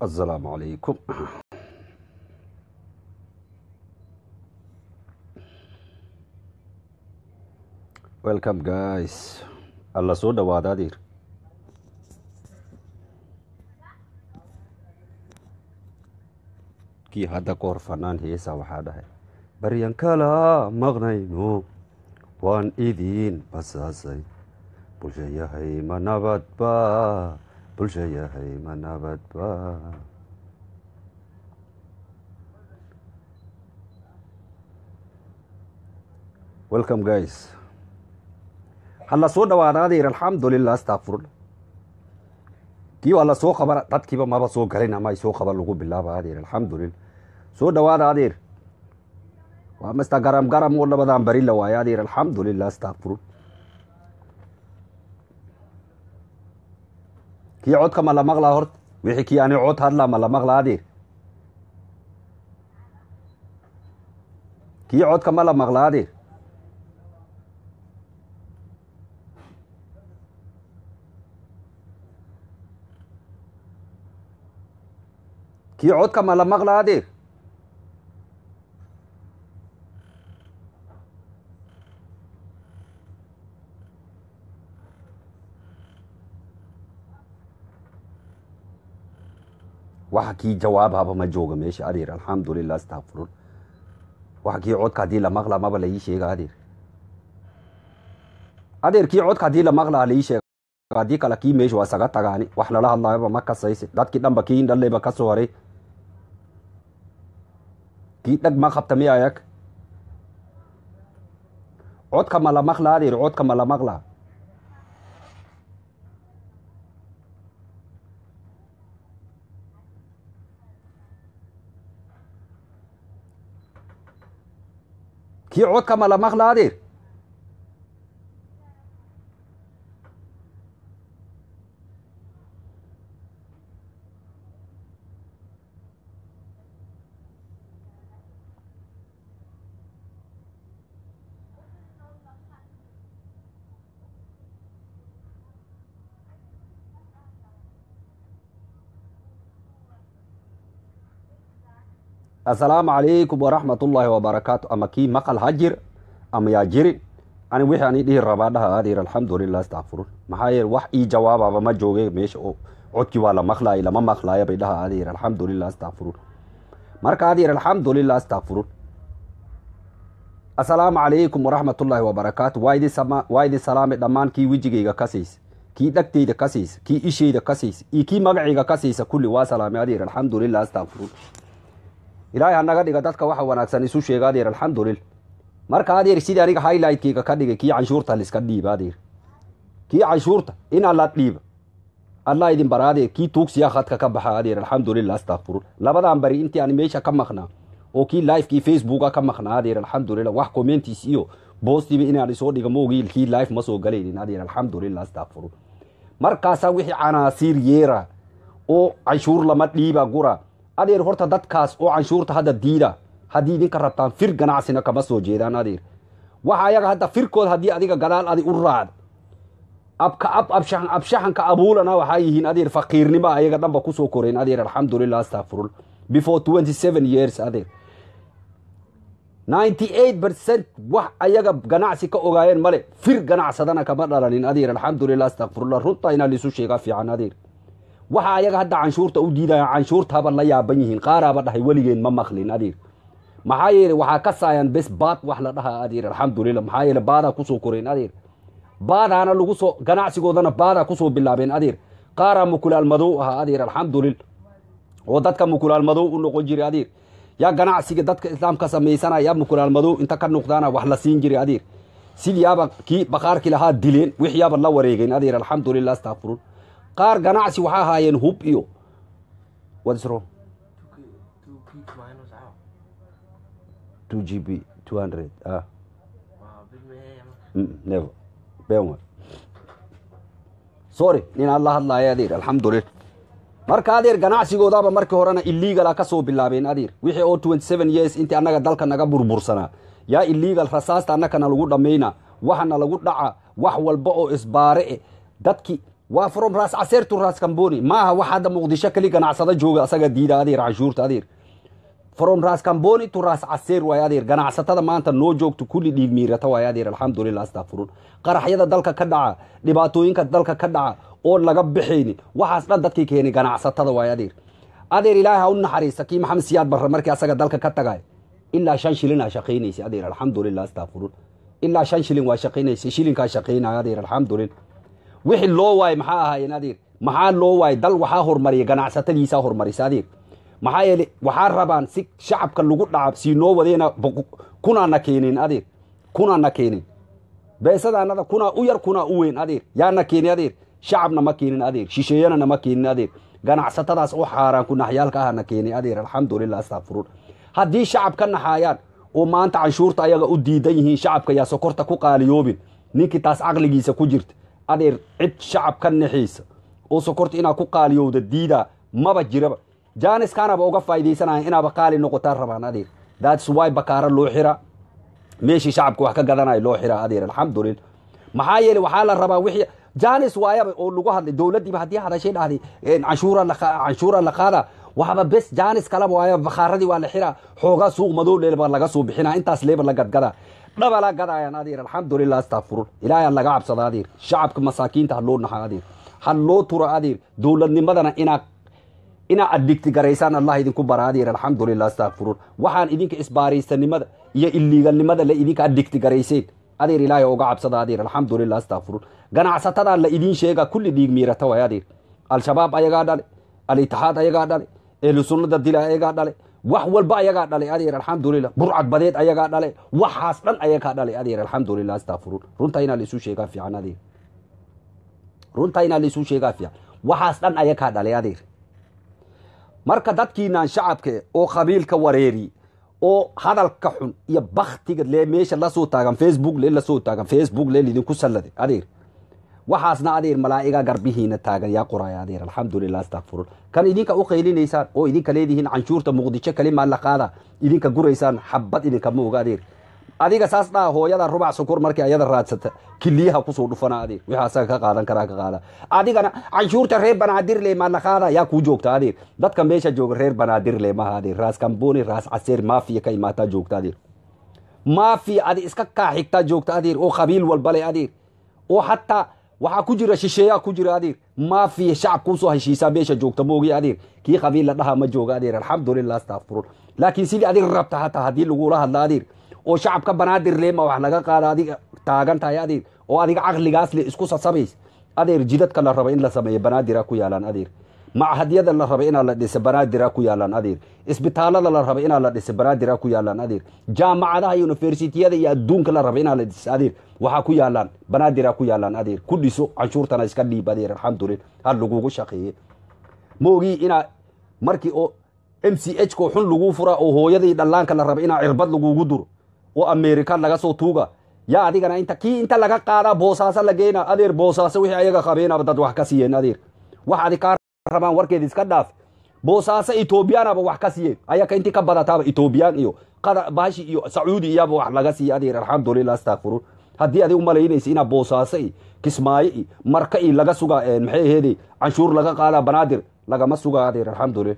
السلام عليكم welcome guys alla soo dhawaada adeer kii hadda ka hor fanaan heesa waxaa dhahay baryan kala maqnayno waan idiin basaasay bulsha yahay ma nabadba bulsha yahay ma nabadba welcome guys hala soo dhawaada adeer alxamdulilah astaqfirullah kii waa la soo qaban dadkiiba maba soo galin ama ay soo qaban lagu bilaaba adeer alxamdulilah soo dhawaada adeer waa masta garam garam oo labadan bari la waayo adeer alxamdulilah astaqfirul kii codka ma la maqlaa horta wixii kii ani cod hadlaa ma la maqlaa adeer kii codka ma la maqlaa adeer kii codka ma la maqlaa adeer waxa kii jawaabhaba ma jooga meesha adeer alxamdulilah astaqfirul waxa kii codka haddii la maqlaa maba la ii sheega adeer adeer kii codka haddii la maqlaa la ii sheega haddii kale kii meesha waa saga tagaani wax lala hadlaayaba ma kasayse dadkii dhanba kii indhaleyba ka soo haray kii dhag ma qabta miya ayag codka ma la maqlaa adeer codka ma la maqlaa kii codka ma la maqlaa adeer assalaamu calaykum waraxmat ullaahi wabarakaatu ama kii maqal ha jir ama yaa jirin ani wixii ani dhihi rabaa dhaha adeer alxamdulilah astaqfirun maxaa yeele wax ii jawaababa ma jooge meesha oo codkii waa la maqlaaya lama maqlaaya bay dhaha adeer alxamdulilah astaqfirun marka adeer alxamdulilah astaqfirun assalaamu calaykum waraxmat ullaahi wabarakaatu waa idin sama waa idin salaamay dhammaan kii wejigayga kasaysa kii dhagtayda kasaysa kii ishayda kasaysa iyo kii magacayga kasaysa kulli waa salaamay adeer alxamdulilah astaqfirun ilaahay hanaga dhiga dadka waxa wanaagsan isu sheega adeer alxamdulillah marka adeer sidii aniga highlightkeyga ka dhigay kii canshuurta liska dhiiba adeer kii canshuurta in alla dhiiba allah idin bara adeer kii tuugsiya khadka ka baxa adeer alxamdulilah astaqfirun labadan bari intii aan meesha ka maqnaa oo kii livekii facebooka ka maqnaa adeer alxamdulilah wax commentis iyo boostiba inaan isoo dhiga moogi kii live ma soo galaynin adeer alxamdulilah astaqfirun markaasaa wixii canaasiir yeera oo canshuur lama dhiiba gura adeer horta dadkaas oo canshuurta hadda diida haddii idinka rabtaan fir ganacsina kama soo jeedaan adeer waxa ayaga hadda firkood haddii adiga gadaal adi u raacdo abka ab abshaxan abshaxanka abuulana waxaa yihiin adeer faqiirnimo ayaga dhanba kusoo koreen adeer alxamdulilah astaqfirul before twenty seven years adeer ninety eight percent wax ayaga ganacsi ka ogaayeen male fir ganacsadana kama dhalanin adeer alxamdulilah astaqfirullah runta inaa liisu sheegaa fiican adeer waxa ayaga hadda canshuurta u diidaya canshuurtaaba la yaaban yihiin qaaraaba dhahay weligeen ma maqlin adeer maxaa yeele waxaa ka saayaan bes baad wax la dhaha adeer alxamdulilah maxaa yeele baadaa kusoo koreen adeer baadaana lagu soo ganacsigoodana baadaa kusoo bilaabeen adeer qaaraa mukulaal madow ahaa adeer alxamdulillah oo dadka mukulaal madow u noqon jiray adeer yaa ganacsiga dadka islaamka samaysanaya yaa mukulaal madow inta ka noqdaana wax la siin jiray adeer sidiyaaba kii baqaarkii lahaa dileen wixiyaaba la wareegeen adeer alxamdulilah astaqfirun qaar ganacsi waxaa ahaayeen hub iyo whatswrong two g b two hundred ah never ben sorry ninaan la hadlaaya adeer alxamdulillah marka adeer ganacsigoodaba markii horena illegala ka soo bilaabeen adeer wixii oo twenty seven years intii annaga dalka naga burbursanaa yaa illegal rasaasta annakana lagu dhammayna waxana lagu dhaca wax walba oo isbaare e dadki waa from raas caseer to raas kamboni maaha wax hadda muqdisho keli ganacsado jooga asaga diida adeer canshuurta adeer from raas kamboni to raas caseer waay adeer ganacsatada maanta noo joogto kulli dhiig miirata waay adeer alxamdulilah astakfiruun qaraxyada dalka ka dhaca dhibaatooyinka dalka ka dhaca oo laga bixayni waxaas dhan dadkii keenay ganacsatada waay adeer adeer ilaahay ha u naxariista kii maxamed siyaad barre markii asaga dalka ka tagay ilaa shan shilin aa shaqaynaysa adeer alxamdulilah astakfiruun ilaa shan shilin waa shaqaynaysa shilinkaa shaqaynaya adeer alxamdulilah wixii loo waayay maxaa ahaayeen adeer maxaa loo waayay dal waxaa hormariya ganacsatadiisaa hormarisa adeer maxaa yeele waxaa rabaan si shacabka lagu dhacab sii noo wadeena kunaana keenin adeer kunaana keenin beesadaanada kunaa u yar kunaa u weyn adeer yaana keeni adeer shacabna ma keenin adeer shisheeyana nama keenin adeer ganacsatadaas oo xaaraan ku naxyaalka ahana keeni adeer alxamdulilah astakfiruun haddii shacab ka naxaayaan oo maanta canshuurta ayaga u diidan yihiin shacabka yaa sokorta ku qaaliyoobin ninkii taas caqligiisa ku jirta adeer cid shacab ka naxiisa oo sokorta inaa ku qaaliyowda diidaa maba jiraba jaaniskaanaba uga faa'iidaysanaya inaaba qaali noqotaan rabaan adeer that's why bakaara loo xiraa meeshii shacabka wax ka gadanayo loo xiraa adeer alxamdulillah maxaa yeele waxaa la rabaa wixii janis waayaba oo lagu hadlay dowladdiiba haddii hadashay dhahday canshuura la canshuura la qaada waxba bes janis kalaba waaya bakhaaradii waa la xiraa xoogaa suuq madow leeba laga soo bixinaa intaas leeba la gadgadaa dhaba la gadayaan adeer alxamdulilah astakfiruun ilaahay aan laga cabsada adeer shacabka masaakiinta ha loo naxa adeer ha loo tura adeer dowladnimadana inaa inaa adigti garaysaan allah idinku bara adeer alxamdulilah astakfiruun waxaan idinka isbaaraysanimada iyo iliigalnimada la idinka adigti garayseen adeer ilaahay oga cabsada adeer alxamdulilah astakfiruun ganacsatadaa la idiin sheega kulli dhiig miirata waay adeer al-shabaab ayagaa dhale al-itixaad ayagaa dhale ehlu sunnada dila ayagaa dhale wax walba ayagaa dhalay adeer alxamdulilah burcad badeed ayagaa dhale waxaas dhan ayagaa dhalay adeer alxamdulilah astakfiruun runta inaa laisu sheegaa fiican adeer runta inaa laisu sheegaa fiican waxaas dhan ayagaa dhalay adeer marka dadkiinaan shacabka oo qabiilka wareeri oo hadalka xun iyo baktiga lee meesha lasoo taagan facebook lee lasoo taagan facebook lee lidinku salladay adeer waxaasna adeer malaa'iga garbihiina taagan yaa qoraya adeer alxamdulilah astakfiruun kan idinka u qaylinaysaan oo idinka leedihiin canshuurta muqdisho kalimaa la qaada idinka guraysaan xabad idinkama oga adeer adiga saas dhaa hooyada rubac sokor markii ayada raadsata kiliyaha kusoo dhufana adeer wixii asaga ka qaadan karaa ka qaada adigana canshuurta reer banaadirle maa la qaada yaa kuu joogta adeer dadka meesha jooga reer banaadirle maha adeer raas kamboni raas caseer maafiya ka imaataa joogta adeer maafiya adi iska kaa xigtaa joogta adeer oo qabiil walbale adeer oo hataa waxaa ku jira shisheeyaa ku jira adeer maafiya shacab kuusoo heshiisaa meesha joogta moogi adeer kii qabiil la dhaha ma jooga adeer alxamdulilah astakfiruun laakiin sidii adig rabta hataa haddii lagula hadla adeer oo shacabka banaadir leema wax laga qaada adiga taagan tahay adeer oo adiga caqligaas le isku sasabays adeer jidadka la raba in la sameeyo banaadira ku yaalaan adeer machadyada la raba inaa la dhisa banaadira ku yaalaan adeer isbitaalada la raba inaa la dhisa banaadira ku yaalaan adeer jaamacadaha iyo universitiyada iyo adduunka la raba inaa la dhisa adeer waxaa ku yaalaan banaadira ku yaalaan adeer ku dhiso canshuurtana iska dhiib adeer alxamdulillah ha lagugu shaqeeye maogii inaa markii oo m c h ko xun lagu fura oo hooyadii dhallaanka la raba inaa cirbad lagugu duro oo america laga soo tuuga yaa adigana inta kii inta laga qaadaa boosaaso la geena adeer boosaaso wixii ayaga qabeenaba dad wax ka siiyeen adeer wax adi kaa rabaan warkeed iska dhaaf boosaaso etoobiyaanaba wax ka siiyeen ayaka intii ka badataaba etoobiyaan iyo bahashi iyo sacuudi iyaba wax laga siiya adeer alxamdulilah astakfiruun haddii adig umalaynaysa inaa boosaaso i kismaayo i marka i laga sugaa maxay aheede canshuur laga qaadaa banaadir lagama sugaa adeer alxamdulilah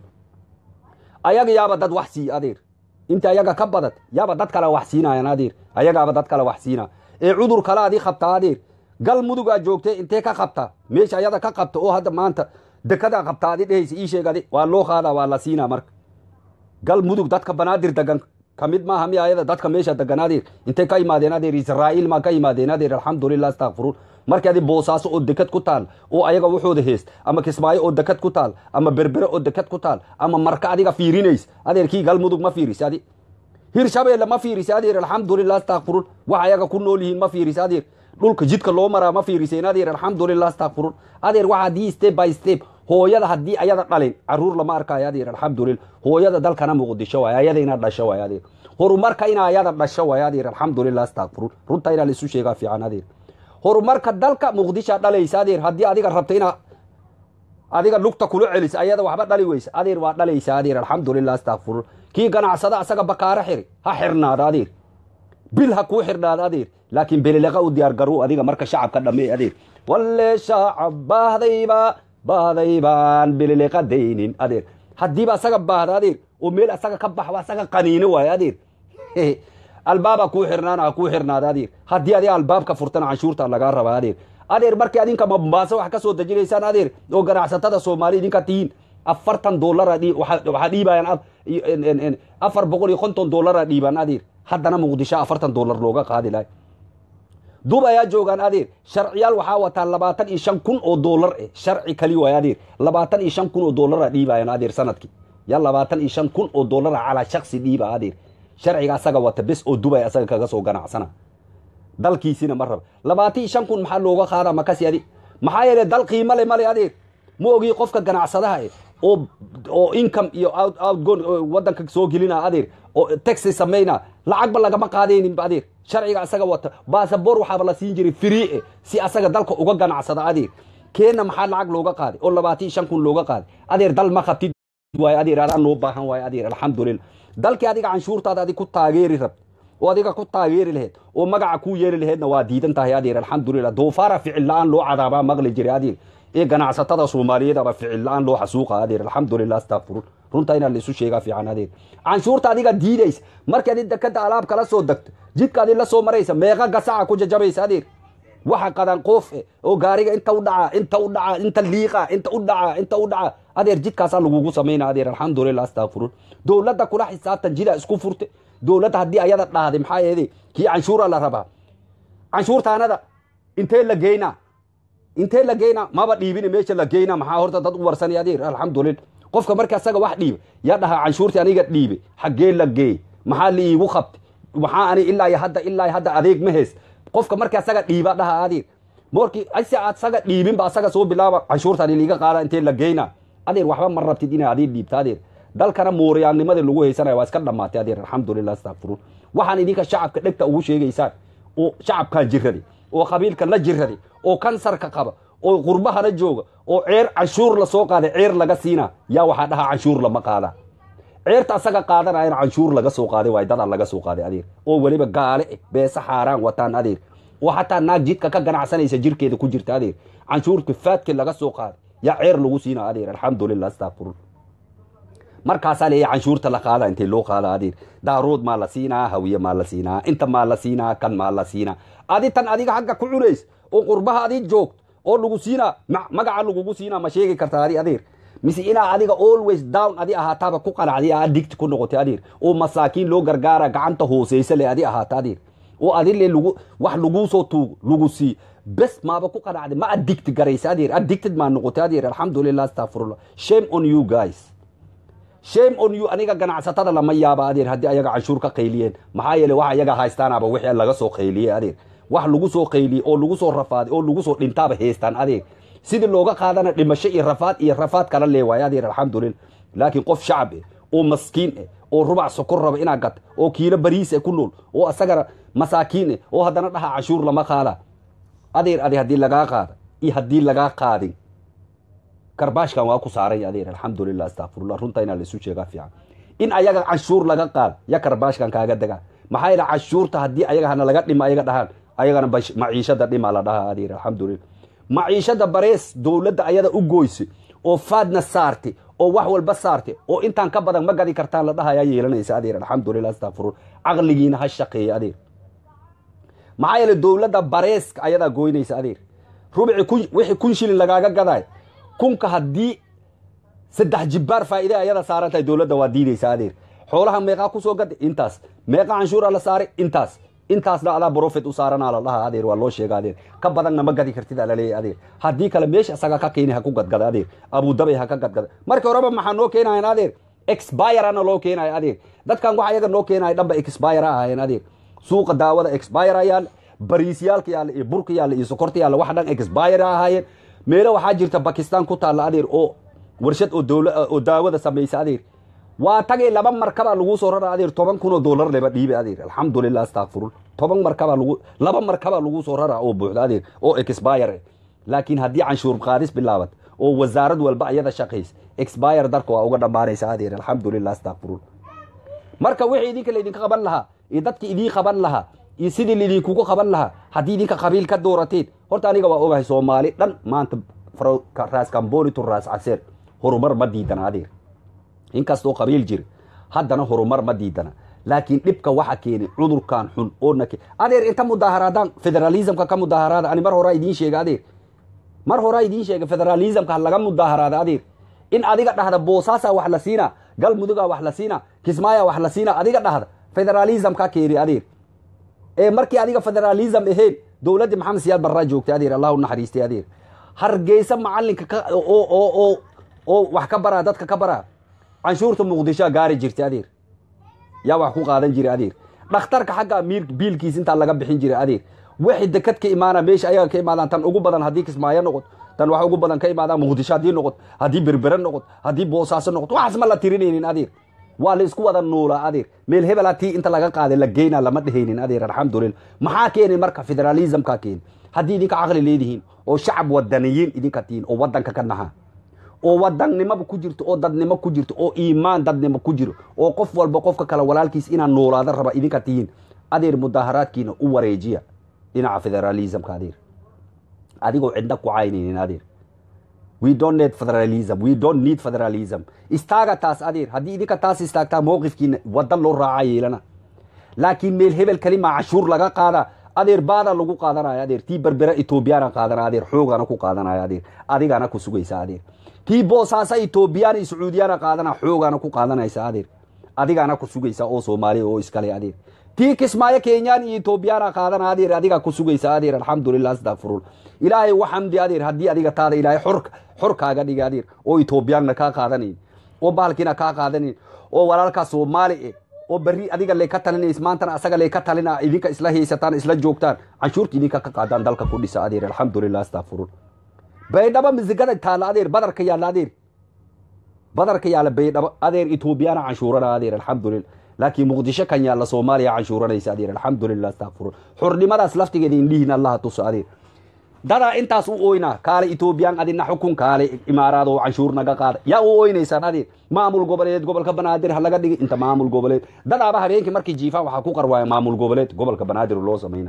ayaga yaaba dad wax siiya adeer inta ayaga ka badad yaaba dad kale wax siinayan adeer ayagaaba dad kale wax siina ee cudur kale adii qabtaa adeer gal mudugaa joogtay intee ka qabta meesha ayada ka qabta oo hadda maanta dekadaa qabta adi dhehaysa ii sheeg adi waa loo qaadaa waa la siinaa marka gal mudug dadka banaadir degan kamid maaha mi ayada dadka meesha degan adeer intay ka imaadeen adeer israa'iil maa ka imaadeen adeer alxamdulilah astakfiruun markii adi boosaaso oo dekad ku taal oo ayaga waxooda heest ama kismaayo oo dekad ku taal ama berbere oo dekad ku taal ama marka adiga fiirinays adeerkii gal mudug ma fiiris adi hirshabeelle ma fiiris adeer alxamdulilah astakfiruun wax ayaga ku nool yihiin ma fiiris adeer dhulka jidka loo maraa ma fiiriseen adeer alxamdulilah astakfiruun adeer waxa haddii step by step hooyada haddii ayada dhalin caruur lama arkaayo adeer alxamdulilah hooyada dalkana muqdisho waay ayada inaa dhasho waay adeer horumarka ina ayada dhasho waay adeer alxamdulilah astakfiruun runta inaa laisu sheegaa fiican adeer horumarka dalka muqdisha dhalaysa adeer haddii adiga rabta inaa adiga lugta kula celisa ayada waxba dhali weysa adeer waa dhalaysa adeer alxamdulilah astakfiruun kii ganacsada asaga bakaaro xiri ha xirnaada adeer bil ha kuu xirnaada adeer laakiin beleleqa u diyaar garow adiga marka shacabka dhammee adeer walle shacab baahdayba baahday baan beleleqa daynin adeer haddiiba asaga baahda adeer oo meel asaga ka baxo asaga qaniino waayo adeer albaaba kuu xirnaana ha kuu xirnaada adeer haddii adiga albaabka furtana canshuurta lagaa rabaa adeer adeer markii adinka mambaaso wax ka soo dejinaysaan adeer oo ganacsatada soomaali idinka tihiin afartan doolara waxaa dhiibayaan afar boqol iyo konton doolara dhiibaan adeer haddana muqdisho afartan doolar looga qaadi lahay dub ayaa joogaan adeer sharciyaal waxaa wataa labaatan iyo shan kun oo doolar eh sharci kali waay adeer labaatan iyo shan kun oo doolara dhiibayaan adeer sanadkii ya labaatan iyo shan kun oo doolara calaa shaksi dhiiba adeer sharciga asaga wata bes oo dubay asaga kaga soo ganacsana dalkiisina ma raba labaatan iyo shan kun maxaa looga qaadaa makasi adi maxaa yeele dal qiimo le male adeer ma ogii qofka ganacsadaha eh oo oo income iyo outgon wadanka soo gelina adeer oo taxi samayna lacagba lagama qaadaynin adeer sharciga asaga wata basaboor waxaaba la siin jiray free eh si asaga dalka uga ganacsada adeer keena maxaa lacag looga qaaday oo labaatan iyo shan kun looga qaaday adeer dal ma qabtid waay adeer adaa noo baahan waayo adeer alxamdulillah dalkii adiga canshuurtaada adig ku taageeri rabta oo adiga ku taageeri laheyd oo magaca kuu yeeli laheydna waa diidan tahay adeer alxamdulillah doofaara ficil la-aan loo cadaabaa maqli jiray adeer ee ganacsatada soomaaliyeedaba ficil la-aan loo xasuuqa adeer alxamdulillah astaqfirun runta inaa laisu sheegaa fiican adeer canshuurta adiga diidaysa markaad dekada alaab kala soo degto jidkaadi la soo maraysa meeqa gasaca ku jajabaysa adeer waxa qadan qoof eh oo gaariga inta u dhaca inta u dhaca inta liiqa inta u dhaca inta u dhaca adeer jidkaasaa lagugu samayna adeer alxamdulillah astaqfirun dowladda kula xisaabtan jidaa isku furte dowladda haddii ayada dhahday maxaa yeede kii canshuura la rabaa canshuurtaanada intee la geynaa intee la geynaa maba dhiibin meesha la geynaa maxaa horta dad u warsanay adeer alxamdulillah qofka marka asaga wax dhiiba yaa dhahaa canshuurtii aniga dhiibe xaggee la geey maxaa la iigu qabtay maxaa ani ilaa iyo hadda ilaa iyo hadda adeeg ma heys qofka marka asaga dhiiba dhaha adeer morkii ase asaga dhiibinba asaga soo bilaaba canshuurtaani liiga qaada intee la geynaa adeer waxba ma rabtid inaa adiin dhiibta adeer dalkana mooriyaannimadii lagu haysanaya waa iska dhammaatay adeer alxamdulillah astaqfiruun waxaan idinka shacabka dhegta ugu sheegaysaan oo shacabkan jiraday oo qabiilkan la jiraday oo kansarka qaba oo qurbahana jooga oo ceer canshuur lasoo qaaday ceer laga siinaa yaa waxaa dhahaa canshuur lama qaada ceerta asaga qaadanayana canshuur laga soo qaaday waay dadaa laga soo qaaday adeer oo weliba gaale eh beesa xaaraan wataan adeer oo xataa naag jidka ka ganacsanaysa jirkeeda ku jirta adeer canshuurka faadki laga soo qaaday yaa ceer lagu siinaa adeer alxamdulillah astaqfiruun markaasaa leeya canshuurta la qaada intee loo qaada adeer daarood maa la siinaa hawiye maa la siinaa inta maa la siinaa kan maa la siinaa adi tan adiga xagga ku cunays oo qurbaha adi joogto oo lagu siinaa magaca lagugu siinaa ma sheegi kartaa adi adeer mise inaa adiga always down adi ahaataaba ku qanacday adigti ku noqotay adeer oo masaakiin loo gargaara gacanta hooseysa le adi ahaata adeer oo adile lgu wax laguu soo tuugo lagu sii bes maaba ku qanacday ma adigti garaysa adeer addicted maa noqotay adeer alxamdulillah astaqfirullah shame on you guys shame on you aniga ganacsatada lama yaaba adeer haddii ayaga canshuur ka qayliyeen maxaa yeele wax ayaga haystaanaba wixii laga soo qayliyey adeer wax lagu soo qayliyey oo lagu soo rafaaday oo lagu soo dhintaaba haystaan adeer sidii looga qaadana dhimasho iyo rafaad iyo rafaad kala leewaay adeer alxamdulillah laakiin qof shacab eh oo maskiin eh oo rubac sokor raba inaa gata oo kiilo bariis eh ku nool oo asagana masaakiin eh oo haddana dhaha canshuur lama qaada adeer adi haddii lagaa qaada iyo haddii lagaa qaadin karbaashkan waa ku saaray adeer alxamdulillah astaqfirullah runta inaa laisu sheegaa fiican in ayaga canshuur laga qaada ya karbaashkan kaaga degaa maxaa yeele canshuurta haddii ayaga hana laga dhima ayaga dhahaan ayagana maciishada dhima la dhahaa adeer alxamdulillah maciishada barees dowladda ayada u goyse oo faadna saarte oo wax walba saarte oo intaan ka badan ma gadi kartaan la dhahayaa yeelanaysa adeer alxamdulillah astaqfirullah caqligiina ha shaqeeya adeer maxaa yeele dowladda bareeska ayadaa goynaysa adeer rubici wixii kun shilin lagaaga gadaay kunka haddii saddex jibbaar faa'iide ayada saaran tahay dowladda waa diidaysa adeer xoolaha meeqaa kusoo gaday intaas meeqa canshuura la saaray intaas intaasna adaa profit u saaranaa la dhaha adeer waa loo sheega adeer ka badanna ma gadi kartid aa laleeyahy adeer haddii kale meesha isaga ka keeni ha ku gadgada adeer abudabay ha ka gadgada markii horeba maxaa noo keenayan adeer expirana loo keenayo adeer dadkan waxa ayaga noo keenayo dhanba expire ahaayeen adeer suuqa daawada expire ayaal bariisyaalka yaalla iyo burka yaalla iyo sokorta yaalla wax dhan expire ahaayeen meelo waxaa jirta bakistan ku taalla adeer oo warshad oo dowla oo daawada samaysa adeer waa tagay laba markabaa lagu soo rara adeer toban kun oo dollar leba dhiibe adeer alxamdulillah astaqfirul toban markabaa lagu laba markabaa lagu soo rara oo buuxda adeer oo expire laakiin haddii canshuur qaadis bilaabat oo wasaarad walba ayada shaqays expire darka waa uga dhammaanaysa adeer alxamdulillah astaqfirul marka wixii idinka laydinka qaban lahaa iyo dadki idiin qaban lahaa iyo sidii lidinkugu qaban lahaa haddii idinka qabiil ka doorateen horta aniga waa ogahay soomaali dhan maanta raas kamboni to raas caseer horumar ma diidana adeer inkastoo qabiil jira haddana horumar ma diidana laakiin dhibka waxa keenay cudurkan xun oona adeer inta mudaaharaadaan federalismka ka mudaaharaada ani mar horaa idiin sheega adeer mar horaa idiin sheega federalismka laga mudaaharaada adeer in adiga dhahda boosaasaa wax la siina galmudugaa wax la siina kismaayaa wax la siina adiga dhahda federalismka keeni adeer ee markii adiga federalism ahayn dowladdii maxamed siyaad barraa joogtay adeer allah u naxariistay adeer hargeysa macalinka oo oo wax ka baraa dadka ka baraa canshuurta muqdishoa gaari jirtay adeer yaa wax ku qaadan jira adeer dhakhtarka xagga miir biilkiis intaa laga bixin jira adeer wixii dekad ka imaana meesha ayaga ka imaadaan tan ugu badan haddii kismaayo noqot tan wax ugu badan ka imaadaan muqdisho haddii noqot haddii berbere noqot haddii boosaaso noqot waxaas ma la tirinaynin adeer waa la isku wada nuulaa adeer meel hebelaa tii inta laga qaaday la geyna lama dhehaynin adeer alxamdulillah maxaa keenay marka federalismka keeni haddii idinka caqli leedihiin oo shacab wadaniyiin idinka tihiin oo wadanka ka nahaa oo wadannimaba ku jirto oo dadnimo ku jirto oo iimaan dadnimo ku jiro oo qof walba qofka kale walaalkiis inaa noolaada raba idinka tihiin adeer mudaaharaadkiina u wareejiya dhinaca federalismka adeer adigoo cidna ku caynaynin adeer we don't need federalism we don't need federalism istaaga taas adeer haddii idinka taas istaagtaa mowqifkiina wadan loo raaca yeelana laakiin meel hebel kalima cashuur laga qaada adeer baada lagu qaadanaya adeer tii berbera etoobiyana qaadana adeer xoogana ku qaadanaya adeer adigana ku sugaysa adeer tii boosaasa etoobiyana iyo sacuudiyana qaadana xoogana ku qaadanaysa adeer adigana ku sugaysa oo soomaaliya oo iskale adeer tii kismaayo kenyaan iyo etoobiyana qaadana adeer adiga ku sugaysa adeer alxamdulilah astafurul ilaahay u xamdi adeer haddii adiga taada ilaahay xor xor kaaga dhiga adeer oo etoobiyaanna kaa qaadanayn oo bahalkiina kaa qaadanayn oo walaalkaa soomaali eh oo berri adiga lee ka talinays maantana asaga lee ka talina idinka isla haysataan isla joogtaan canshuurta idinka ka qaadaan dalka ku dhisa adeer alxamdulilah astafurul baydhabo misigada taalla adeer badarka yaalla adeer badarka yaalla baydhabo adeer etoobiyana canshuurana adeer alxamdulillah laakiin muqdisho kan yaalla soomaaliya canshuuranaysa adeer alxamdulilah astafurul xurnimadaas laftigeeda indhihiin allaha tuso adeer dadaa intaas u oyna kaale etoobiyaan adina xukun kaale imaaraad oo canshuur naga qaada yaa u oynaysaan adeer maamul goboleed gobolka banaadir ha laga dhigi inta maamul goboleed dadaaba habeenkii markii jiifaan waxaa ku qarwaaya maamul goboleed gobolka banaadir loo samayna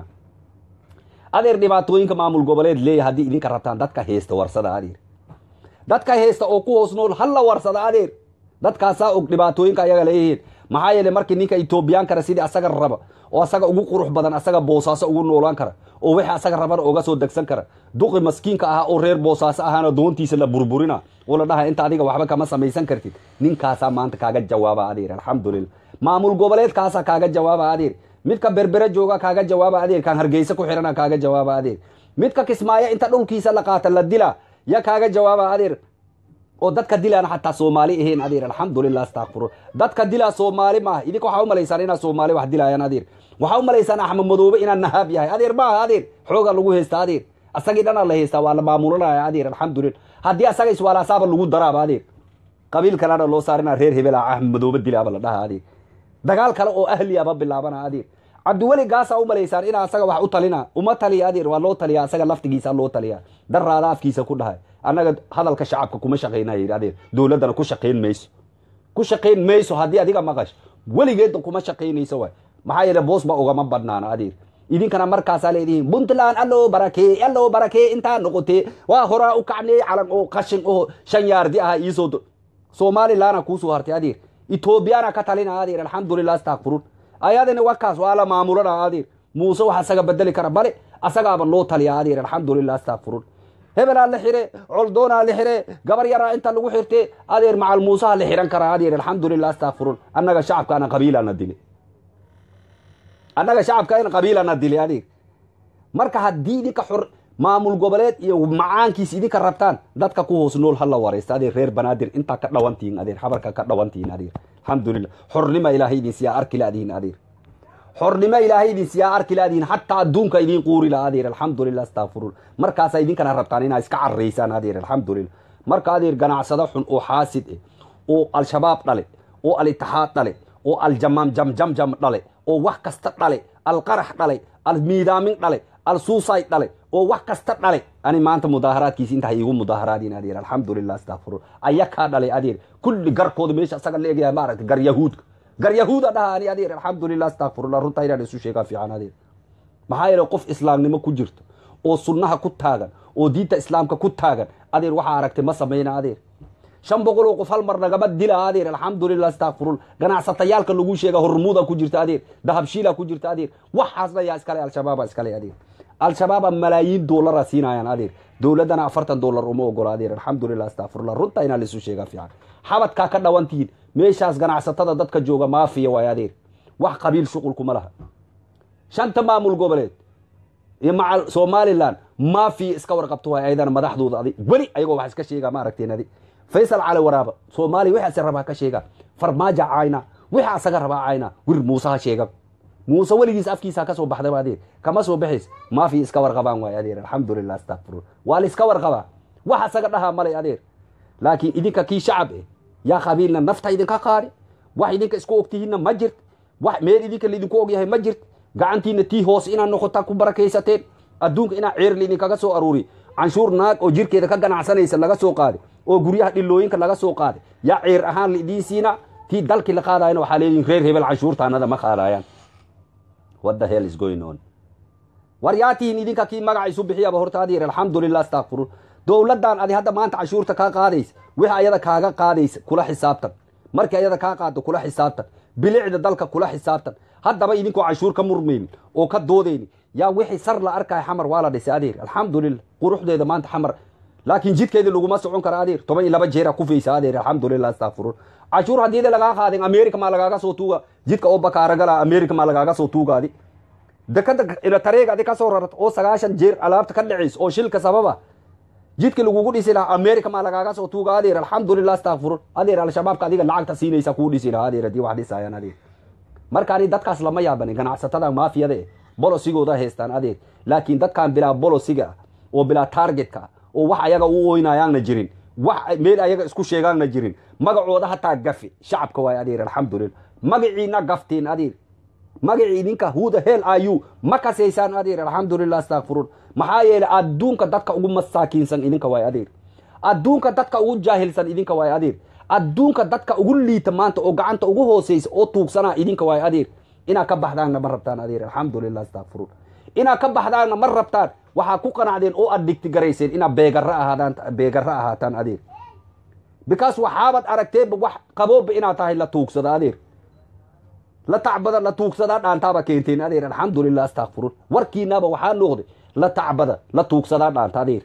adeer dhibaatooyinka maamul goboleed leeya haddii idinka rabtaan dadka heesta warsada adeer dadka heesta oo ku hoos nool halla warsada adeer dadkaasaa og dhibaatooyinka ayaga leeyihiin maxaa yeele markii ninka etoobiyaan kara sidii asaga raba oo asaga ugu qurux badan asaga boosaaso ugu noolaan kara oo wixii asaga rabana oga soo degsan kara duqi maskiinka ahaa oo reer boosaaso ahaana doontiisa la burburina oo la dhaha inta adiga waxba kama samaysan kartid ninkaasaa maanta kaaga jawaaba adeer alxamdulillah maamul goboleedkaasaa kaaga jawaaba adeer midka berbere jooga kaaga jawaaba adeer kan hargeysa ku xirana kaaga jawaaba adeer midka kismaayo inta dhulkiisa la qaata la dila ya kaaga jawaaba adeer oo dadka dilaan xataa soomaali ahayn adeer alxamdulilah astakfirun dadka dilaa soomaali maaha idinka waxaa umalaysaan inaa soomaali wax dilaayaan adeer waxaa umalaysaan axmed madoobe inaa nahaab yahay adeer maaha adeer xooga lagu haysta adeer asagii dhanaa la haystaa waa la maamulanaya adeer alxamdulillah haddii asaga iswaalaasaaba lagu daraaba adeer qabiil kalena loo saarina reer hebela axmed madoobe dilaaba la dhaha adeer dagaal kale oo ahliaba bilaabana adeer cabdiweli gaasaa umalaysaan inaa asaga wax u talina uma taliya adeer waa loo taliya asaga laftigiisa loo taliya daraada afkiisa ku dhahay annaga hadalka shacabka kuma shaqaynaya yidhi adeer dowladdana ku shaqayn mayso ku shaqayn mayso haddii adiga maqash weligeedna kuma shaqaynayso waay maxaa yeele boos ba ugama badnaana adeer idinkana markaasaa leedihiin puntland alloo barakee alloo barakee intaa noqotee waa horaa u kacnee calan oo qashin oo shan yaardi aha iisoo somalilaana kuusoo hartay adeer etoobiyana ka talina adeer alxamdulilah astakfirun ayadina wakaas waa la maamulana adeer muuse wax asaga bedeli kara bale asagaaba loo taliya adeer alxamdulilah astakfirun hebelaa la xire coldoonaa la xire gabar yaraa inta lagu xirte adeer macal muusaha la xiran karaa adeer alxamdulilah astakfirun annaga shacabkaana qabiilana dile annaga shacabkaana qabiilana dile adeer marka haddii idinka xor maamul goboleed iyo macaankiis idinka rabtaan dadka ku hoos nool hala waraysta adeer reer banaadir intaa ka dhawantihin adeer xabarka ka dhawantihin adeer alxamdulilah xornima ilaahay idin siyaa arki laadihin adeer xornimo ilaahay idin siyaa arki laadihin xataa adduunka idin quuri la adeer alxamdulilah astakfirun markaasa idinkana rabtaan inaa iska caraysaan adeer alxamdulilah marka adeer ganacsado xun oo xaasid eh oo al-shabaab dhale oo al-itixaad dhale oo aljamaam jamjamjam dhale oo wax kasta dhale alqarax dhale almiidaamin dhale alsuusay dhale oo wax kasta dhale ani maanta mudaaharaadkiisi inta iigu mudaaharaadin adeer alxamdulilah astakfirun ayakaa dhale adeer kulli garkooda meesha asaga la egyahay maaragta gar yahuudka gar yahuuda dhaha ani adeer alxamdulilah astakfirullah runtaa inaan isu sheegaa fiican adeer maxaa yeele qof islaamnimo ku jirto oo sunnaha ku taagan oo diinta islaamka ku taagan adeer waxaa aragtay ma samayna adeer shan boqol oo qof hal mar nagama dila adeer alxamdulilah astakfirul ganacsatayaalka lagu sheega hormuuda ku jirta adeer dahabshiila ku jirta adeer waxaasna yaa iskale al-shabaaba iskale adeer al-shabaaba malaayiin doolara siinayaan adeer dowladdana afartan doolar uma ogola adeer alxamdulilah astakfirullah runta inaa laisu sheegaa fiican xabadkaa ka dhawantihiin meeshaas ganacsatada dadka jooga maafiya waay adeer wax qabiil shuqulkuma laha shanta maamul goboleed iyo maca somalilan maafiya iska warqabto waay ayadana madaxdooda adig weli ayagoo wax iska sheegaa ma aragteen adi faysal cali waraaba soomaaliya waxaase rabaa ka sheegaa farmaaja cayna waxa asaga rabaa cayna wir muuse ha sheega muuse weligiis afkiisa kasoo baxdaba adeer kama soo baxays maafiya iska warqabaan waay adeer alxamdulilah astakfirun waa la iska warqabaa wax asaga dhahaa malay adeer laakiin idinka kii shacab eh yaa qabiilna nafta idinka qaadi wax idinka isku ogtihiinna ma jirt wax meel idinka laidinku ogyahay ma jirt gacantiina tii hoos inaad noqotaa ku barakaysateen adduunka inaa ceer laidinkaga soo aruuri canshuur naag oo jirkeeda ka ganacsanaysa laga soo qaaday oo guryaha dhilooyinka laga soo qaaday yaa ceer ahaan laidiin siina tii dalkii la qaadayana waxaa leedihin reer hebel canshuurtaanada ma qaadayaan what the hell is going on war yaa tihiin idinka kii magaca isu bixiyaba horta adeer alxamdulilah astakfirun dowladdan adi hadda maanta canshuurta kaa qaadaysa wixii ayada kaaga qaadaysa kula xisaabtan markii ayada kaa qaado kula xisaabtan bilicda dalka kula xisaabtan haddaba idinkoo canshuur ka murmaynin oo ka doodayni yaa wixii sar la arkaya xamar waa la dhisay adeer alxamdulilah quruxdeeda maanta xamar laakiin jidkeeda laguma socon kara adeer toban iyo laba jeera kufaysa adeer alxamdulilah astakfirun canshuur haddiida lagaa qaadin america maa lagaaga soo tuuga jidka oo bakaaragala america maa lagaaga soo tuugaadi dekada tareega adi kasoo rarata oo sagaashan jeer alaabta ka dhacaysa oo shilka sababa jidka lagugu dhisi lahaa america maa lagaaga soo tuuga adeer alxamdulilah astakfirun adeer al-shabaabka adiga lacagta siinaysa kuu dhisi lahaa adeer haddii wax dhisayaan adeer marka ani dadkaas lama yaabani ganacsatada maafiyada eh bolosigooda haystaan adeer laakiin dadkaan bilaa bolosiga ah oo bilaa targetka ah oo wax ayaga u oynayaanna jirin wax meel ayaga isku sheegaanna jirin magacooda hataa gafi shacabka waay adeer alxamdulilah magaciina gaftiin adeer magacii idinka huda hel ayu ma kasaysaan adeer alxamdulilah astakfirun maxaa yeelay adduunka dadka ugu masaakiinsan idinka waay adeer adduunka dadka ugu jaahilsan idinka waay adeer adduunka dadka ugu liita maanta oo gacanta ugu hooseysa oo tuugsanaa idinka waay adeer inaad ka baxdaanna ma rabtaan adeer alxamdulilah astakfirun inaad ka baxdaanna ma rabtaan waxaa ku qanacdeen oo aad dhigti garayseen inaad beegara ahaadaan beegara ahaataan adeer because waxaabad aragteenba wax qabooba inaad tahay la tuugsada adeer la tacbada la tuugsadaa dhaantaaba keenteen adeer alxamdulilah astakfirun warkiinaaba waxaa noqday la tacbada la tuugsadaa dhaanta adeer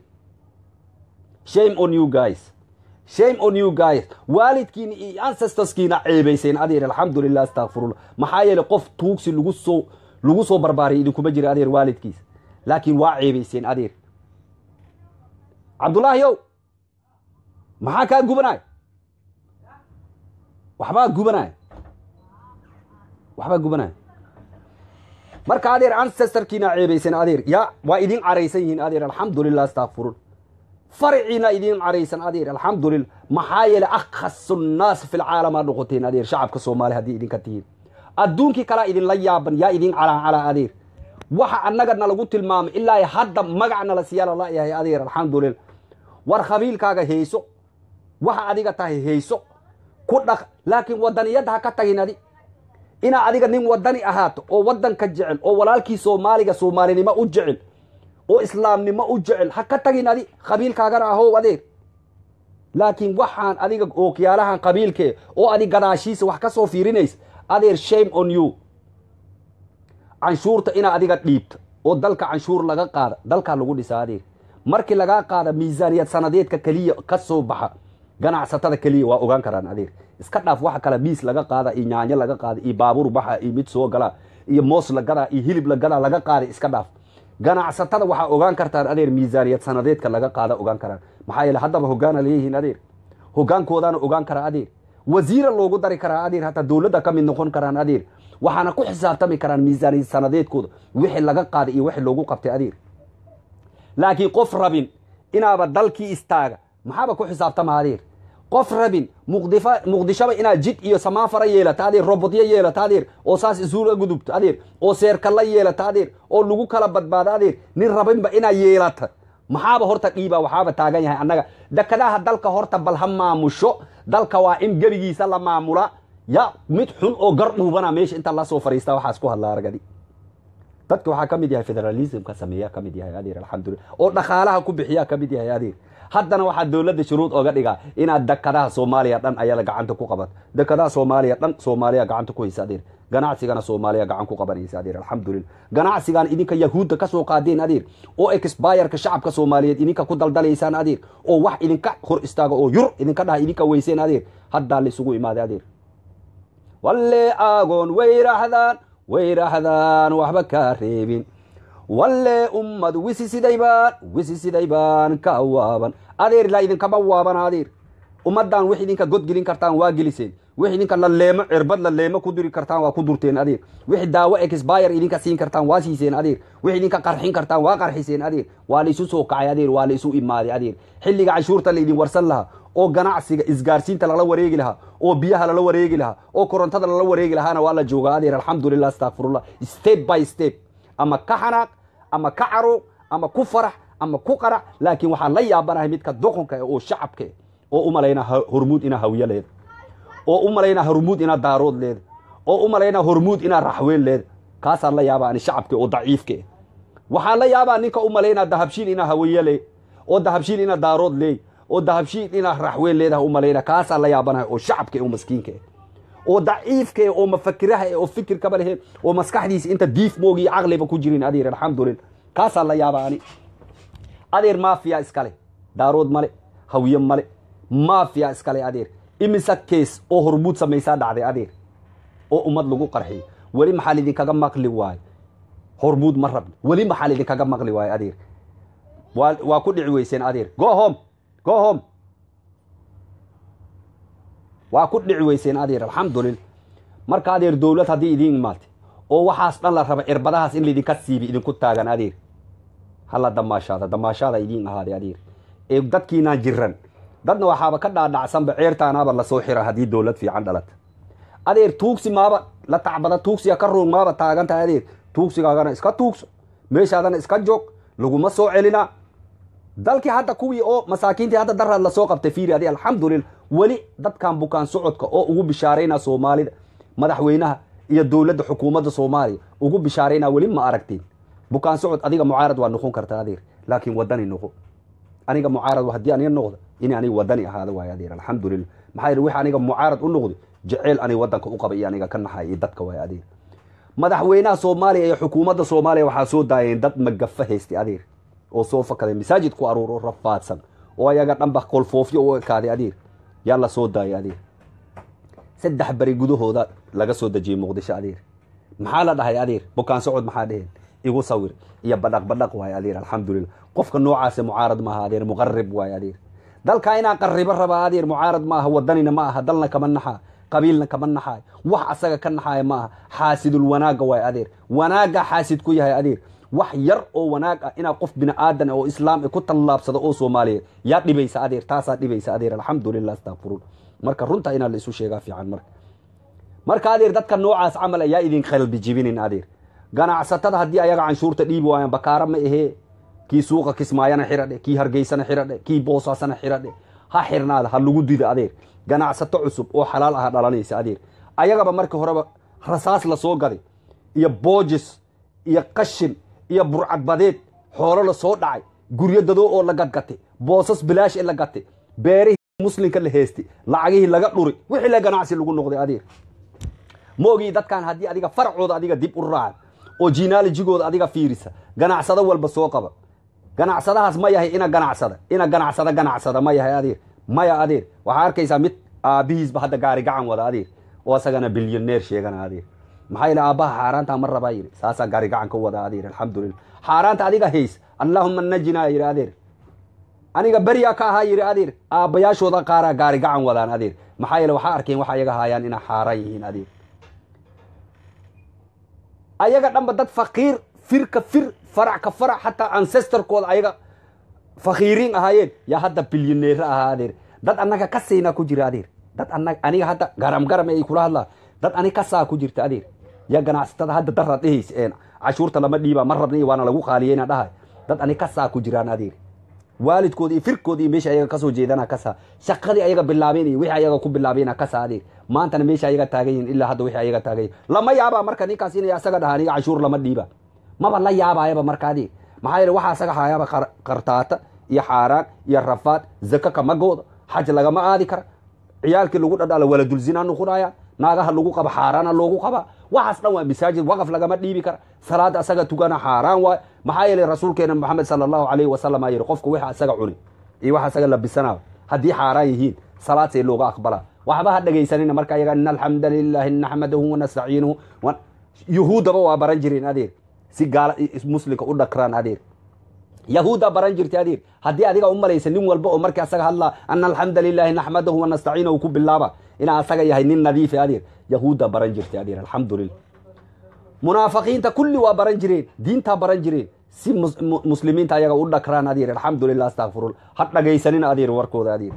shame on you guys shame on you guys waalidkiina iyo ancestoskiina ceebayseen adeer alxamdulilah astakfirullah maxaa yeelay qof tuugsi lagu soo lagu soo barbaariyay idinkuma jira adeer waalidkiisa laakiin waa ceebayseen adeer cabdullaahi ow maxaa kaa gubanay waxbaa gubanay waxbaa gubanay marka adeer ancestorkiina ceebaysan adeer ya waa idin caraysan yihiin adeer alxamdulilah astakfirun farciina idin caraysan adeer alxamdulilah maxaa yeelay akhasu nnaas fi lcaalamaa noqoteen adeer shacabka soomaaliya haddii idinka tihiin adduunkii kalaa idinla yaaban yaa idin calaa calaa adeer waxa annaga nalagu tilmaamay ilaa hadda magac nala siyaa lala yahay adeer alxamdulilah war khabiilkaaga hayso waxa adiga tahay hayso ku dhaq laakiin wadaniyadda ha ka tagin adi inaa adiga nin wadani ahaato oo wadanka jecel oo walaalkii soomaaliga soomaalinimo u jecel oo islaamnimo u jecel ha ka tagin adi qabiilkaagana ahow adeer laakiin waxaan adiga ookiyaalahan qabiilkee oo adi gadaashiisa wax ka soo fiirinaysa adeer shame on you canshuurta inaa adiga dhiibto oo dalka canshuur laga qaada dalkaa lagu dhisa adeer markii lagaa qaada miisaaniyad sanadeedka keliya ka soo baxa ganacsatada keliya waa ogaan karaan adeer iska dhaaf waxa kale miis laga qaada iyo nyaanyo laga qaada iyo baabuur baxa iyo mid soo galaa iyo moos la gadaa iyo hilib la gadaa laga qaada iska dhaaf ganacsatada waxaa ogaan kartaan adeer miisaaniyad sanadeedka laga qaada ogaan karaan maxaa yeele haddaba hogaana leeyihiin adeer hogaankoodaana ogaan karaa adeer wasiira loogu dari karaa adeer hataa dowladda ka mid noqon karaan adeer waxaana ku xisaabtami karaan miisaaniyad sanadeedkooda wixii laga qaaday iyo wixii loogu qabtay adeer laakiin qof rabin inaaba dalkii istaaga maxaaba ku xisaabtama adeer qof rabin muqdifa muqdishoba inaad jid iyo samaafara yeelata adeer robotyo yeelata adeer oo saas isuula gudubto adeer oo seerkalla yeelata adeer oo lagu kala badbaado adeer nin rabinba inaad yeelata maxaaba horta dhiiba waxaaba taagan yahay annaga dekadaha dalka horta bal ha maamusho dalka waa in gebigiisa la maamula ya mid xun oo gar dhuubana meesha inta lasoo fariista waxaas ku hadla argadi dadka waxaa ka mid yahay federalismka sameeya ka mid yahay adeer alxamdulillah oo dhaqaalaha ku bixiyaa ka mid yahay adeer haddana waxaa dowladda shuruud oga dhigaa inaad dekadaha soomaaliya dhan ayada gacanta ku qabato dekadaha soomaaliya dhan soomaaliya gacanta ku haysa adeer ganacsigana soomaaliya gacan ku qabanaysa adeer alxamdulillah ganacsigan idinka yahuudda ka soo qaadeen adeer oo exbayarka shacabka soomaaliyeed idinka ku daldalaysaan adeer oo wax idinka hor istaaga oo yur idinka dhaha idinka weyseen adeer haddaa laisugu imaaday adeer walle aagoon way raahdaan way raahdaan waxba kaa reebin walle ummad wisi siday baan wisi siday baan ka waaban adeer ilaa idinkama waaban adeer ummaddan wix idinka godgelin kartaan waa geliseen wix idinka laleemo cirbad laleemo ku diri kartaan waa ku durteen adeer wix daawo exbyre idinka siin kartaan waa siiseen adeer wix idinka qarxin kartaan waa qarxiseen adeer waa la isu soo kacay adeer waa la isu imaaday adeer xilliga canshuurta la idin warsan lahaa oo ganacsiga isgaarsiinta lala wareegi lahaa oo biyaha lala wareegi lahaa oo korontada lala wareegi lahaana waa la joogaa adeer alxamdulillah astaqfirullah step by step ama ka xanaaq ama ka caruuq ama ku farax ama ku qarac laakiin waxaan la yaabanahay midka doqonka eh oo shacabka eh oo u malayna hormuud inaa hawiye leeda oo u malayna hormuud inaa daarood leeda oo u malayna hormuud inaa raxween leeda kaasaan la yaabaa ani shacabka oo daciifka eh waxaan la yaabaa ninka u malaynaa dahabshiil inaa hawiye le oo dahabshiil inaa daarood leey oo dahabshiil inaa raxween leedaha u malayna kaasaan la yaabanahay oo shacabka eh oo maskiinka eh oo daciifka eh oo mafakiraha eh oo fikirkaba leheen oo maskaxdiisa inta diif moogi iyo caqliba ku jirin adeer alxamdulillah kaasaan la yaabaa ani adeer maafiya iskale daarood male hawiye male maafiya iskale adeer imisa kees oo hormuud samaysaa dhacday adeer oo ummad lagu qarxiyo weli maxaa lidinkaga maqli waayo hormuud ma rabni weli maxaa lidinkaga maqli waayo adeer waa waa ku dhici weyseen adeer go home go home waa ku dhici weyseen adeer alxamdulillah marka adeer dowlad haddii idiin imaatay oo waxaas dhan la raba cirbadahaas in laydinka siibi idinku taagan adeer hala damaashaada damaashaada idiin ahaaday adeer ee dadkiinaan jiran dadna waxaaba ka dhaadhacsanba ceertaanaaba lasoo xira haddii dowlad fiican dhalata adeer tuugsi maaba la tacbada tuugsiga ka roog maaba taagan tahay adeer tuugsigaagana iska tuugso meeshaadana iska joog laguma soo celina dalkii hadda kuwii oo masaakiintii hadda daraad lasoo qabtay fiiri adi alxamdulillah weli dadkan bukaan socodka oo ugu bishaarayna soomaalida madaxweynaha iyo dowladda xukuumadda soomaaliya ugu bishaarayna weli ma aragtiin bukaan socod adiga mucaarad waa noqon karta adeer laakiin wadani noqo aniga mucaarad haddii aniga noqdo in aniga wadani ahaada waayo adeer alxamdulillah maxaa yidhi wix aniga mucaarad u noqdo jeceyl aniga waddanka u qaba iyo aniga ka naxay iyo dadka waayo adeer madaxweynaha soomaaliya iyo xukuumadda soomaaliya waxaa soo daayeen dad magafa haystay adeer oo soo fakaday masaajid ku aruur oo rafaadsan oo ayaga dhanba kolfoofyo u ekaaday adeer yaa la soo daayay adeer saddex beri gudahooda laga soo dejiyey muqdisho adeer maxaa la dhahay adeer bukaan socod maxaa dheheen igu sawir iyo badhaq badhaq waayo adeer alxamdulillah qofka noocaase mucaarad maaha adeer muqarib waayo adeer dalka inaa qaribo rabaa adeer mucaarad ma aha wadanina ma aha dalna kama naxaa qabiilna kama naxaayo wax asaga ka naxaaya ma aha xaasidul wanaagga waayo adeer wanaagga xaasid ku yahay adeer wax yar oo wanaag ah inaa qof bini aadan oo islaam ku tallaabsado oo soomaaliyeed yaa dhibaysa adeer taasaa dhibaysa adeer alxamdulillah astaqfirun marka runta inaa la isu sheegaa fiican marka marka adeer dadka noocaas camal ayaa idin qalbi jibinin adeer ganacsatada haddii ayaga canshuurta dhiibi waayaan bakaara ma ahee kii suuqa kismaayana xiradhe kii hargeysana xiradhe kii boosaasana xiradhe ha xirnaada ha lagu dida adeer ganacsato cusub oo xalaal aha dhalanaysa adeer ayagaba markii horeba rasaas la soo gaday iyo boojis iyo qashin iyo burcadbadeed xoolo la soo dhacay guryo dadoo oo la gadgatay boosas bilaash ee la gatay beerihii muslimka la heestay lacagihii laga dhuri wixii la ganacsi lagu noqday adeer ma ogii dadkan haddii adiga faracooda adiga dib u raacan oo jinaalijigooda adiga fiirisa ganacsado walba soo qaba ganacsadahaas ma yahay ina ganacsada ina ganacsada ganacsada ma yahay adeer maya adeer waxaa arkaysaa mid aabihiisba hadda gaari gacan wada adeer oo asagana bilyoneer sheegana adeer maxaa yidhi aabbaha xaaraanta ma rabaa yidhi saasaa gaari gacan ka wada adeer alxamdulillah xaaraanta adiga hays allahuma najinaa yidhi adeer aniga beriyaa ka ahaa yidhi adeer aabbayaashooda qaaraa gaari gacan wadaan adeer maxaa yeele waxaa arkeen waxa ayaga haayaan inay xaaraan yihiin adeer ayaga dhanba dad faqiir firka fir farac ka farac xataa ancestorkooda ayaga fakiiriin ahaayeen yaa hadda bilyoneer ahaa adeer dad annaga ka siinaa ku jira adeer dad anag aniga hadda garam garam ay kula hadlaa dad ani kasaa ku jirta adeer yaa ganacsatada hadda daraad dhehaysa een cashuurta lama dhiibaa ma rabna waana lagu qaaliyeyna dhahay dad ani kasaa ku jiraan adeer waalidkooda iyo firkooda iyo meesha ayaga kasoo jeedana kasaa shaqadii ayaga bilaabeen iyo wixii ayaga ku bilaabeena kasaa adeer maantana meesha ayaga taagan yihin ilaa hadda wixii ayaga taagan yihin lama yaabaa marka ninkaas inay asaga dhaha aniga cashuur lama dhiiba maba la yaabayaba marka adeer maxaa yeele waxaa asaga hayaaba qartaata iyo xaaraan iyo rafaad zaka kama gooda xaj lagama aadi kara ciyaalkii lagu dhadhala waladulzinaa noqonaya naagaha lagu qaba xaaraana loogu qaba waxaas dhan waa masaajid waqaf lagama dhiibi kara salaada asaga tugana xaaraan waay maxaa yeelay rasuulkeena maxamed sala allahu alayhi wasalam aa yihi qofka waxa asaga cuni iyo waxa asaga labisanaa haddii xaaraan yihiin salaad see looga aqbalaa waxba ha dhegaysanina marka ayaga in alxamda lilahi naxmadahu wanastaciinuhu yuhuuddaba waa baran jireen adeer si gaala muslimka u dhakraan adeer yahuuddaa baran jirtay adeer haddii adiga u malaysa nin walba oo markii asaga hadlaa ana alxamda lilahi naxmadahu wanastaciinahu ku bilaaba inaa asaga yahay nin nadiife adeer yahuuddaa baran jirtay adeer alxamdulilah munaafiqiinta kulli waa baran jireen diintaa baran jireen si muslimiinta ayaga u dhakraan adeer alxamdulilah astakfirullah ha dhagaysanina adeer warkooda adeer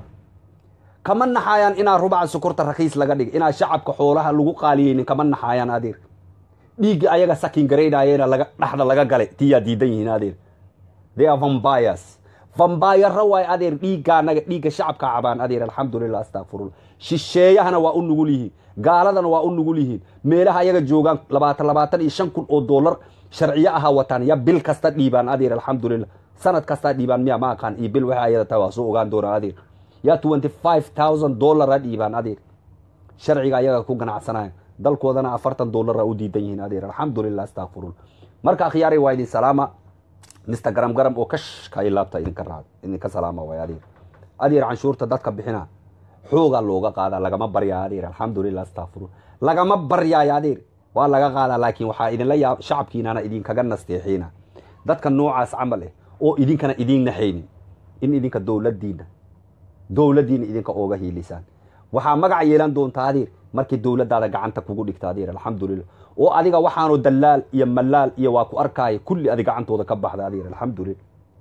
kama naxaayaan inaa rubaca sukurta rakiis laga dhig inaa shacabka xoolaha lagu qaaliyeynin kama naxaayaan adeer dhiigga ayaga sakin garaynayeena laga dhaxda laga galay tiyaa diidan yihiin adeer they are vampires vambayara waay adeer dhiiggaanaga dhiigga shacabka cabaan adeer alxamdulilah astakfirullah shisheeyahana waa u nugul yihiin gaaladana waa u nugul yihiin meelaha ayaga joogaan labaatan labaatan iyo shan kun oo dollar sharciyo ahaa wataan ya bil kasta dhiibaan adeer alxamdulilah sanad kastaa dhiibaan miya ma aqaan iyo bil waxa ayada tahay waa soo ogaan doonaa adeer yaa twenty five thousand dollara dhiibaan adeer sharciga ayaga ku ganacsanaya dalkoodana afartan dollara u diidan yihiin adeer alxamdulilah astakfirullah marka akhyaaray waa idin salaama mister garam garam oo kashka ilaabta idinka raad idinka salaama waay adeer adeer canshuurta dadka bixina xoogaa looga qaadaa lagama baryaa adeer alxamdulilah astakfirullah lagama baryaayo adeer waa laga qaadaa laakiin waxaa idinla yaab shacabkiinana idinkaga nasteexiina dadka noocaas camal eh oo idinkana idiin naxaynin in idinka dowladiina dowladdiina idinka ooga hiilisaan waxaa magac yeelan doontaa adeer markii dowladdaada gacanta kugu dhigta adeer alxamdulilah oo adiga waxaanu dalaal iyo malaal iyo waa ku arkaaya kulli adi gacantooda ka baxda adeer alxamdulilah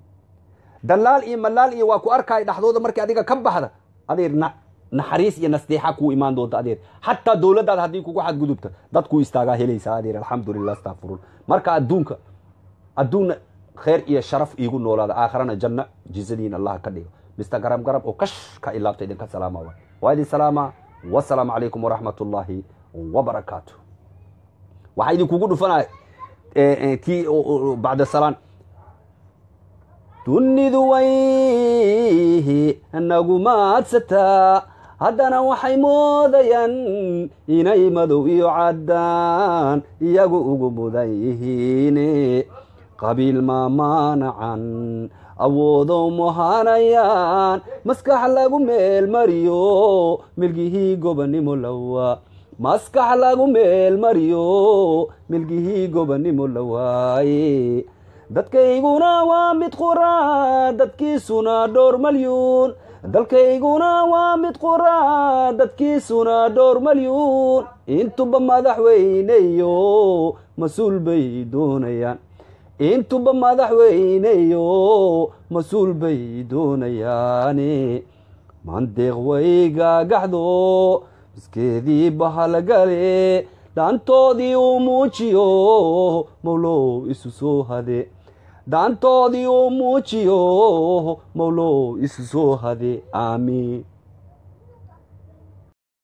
dalaal iyo malaal iyo waa ku arkaaya dhaxdooda markii adiga ka baxda adeer naxariis iyo nasteexa kuu imaan doonta adeer xataa dowladdaada haddii kugu xadgudubta dadkuu istaagaa helaysaa adeer alxamdulilah astakfirullah marka adduunka adduunna khayr iyo sharaf iigu noolaada aakharana janno jizadiin allah ka dhigo mister garam garam oo kash ka ilaabta idinka salaama waay waa idin salaama wasalaamu calaykum waraxmat ullaahi wabarakaatu waxaa idinkugu dhufanaya kii bacda salaan dunidu wayhi nagu maadsataa haddana waxay moodayaan inay madow iyo caddaan iyagu ugu mudan yihiine qabiil maamaanacan awoodo muhanayaan maskax lagu meel mariyo milgihii gobanimo lawa maskax lagu meel mariyo milgihii gobanimo la waaye dadkayguna waa mid quraa dadkiisuna dhowr malyuun dalkayguna waa mid quraa dadkiisuna dhowr malyuun intuba madaxweyneyo mas-uul bay doonayaan intuba madaxweyneyo mas-uul bay doonayaane mandeeq way gaagaxdo miskeedii bahalgale dhaantoodii uu muujiyo mawlow isu soo hade dhaantoodii uu muujiyo mawlow isu soo hade aamiin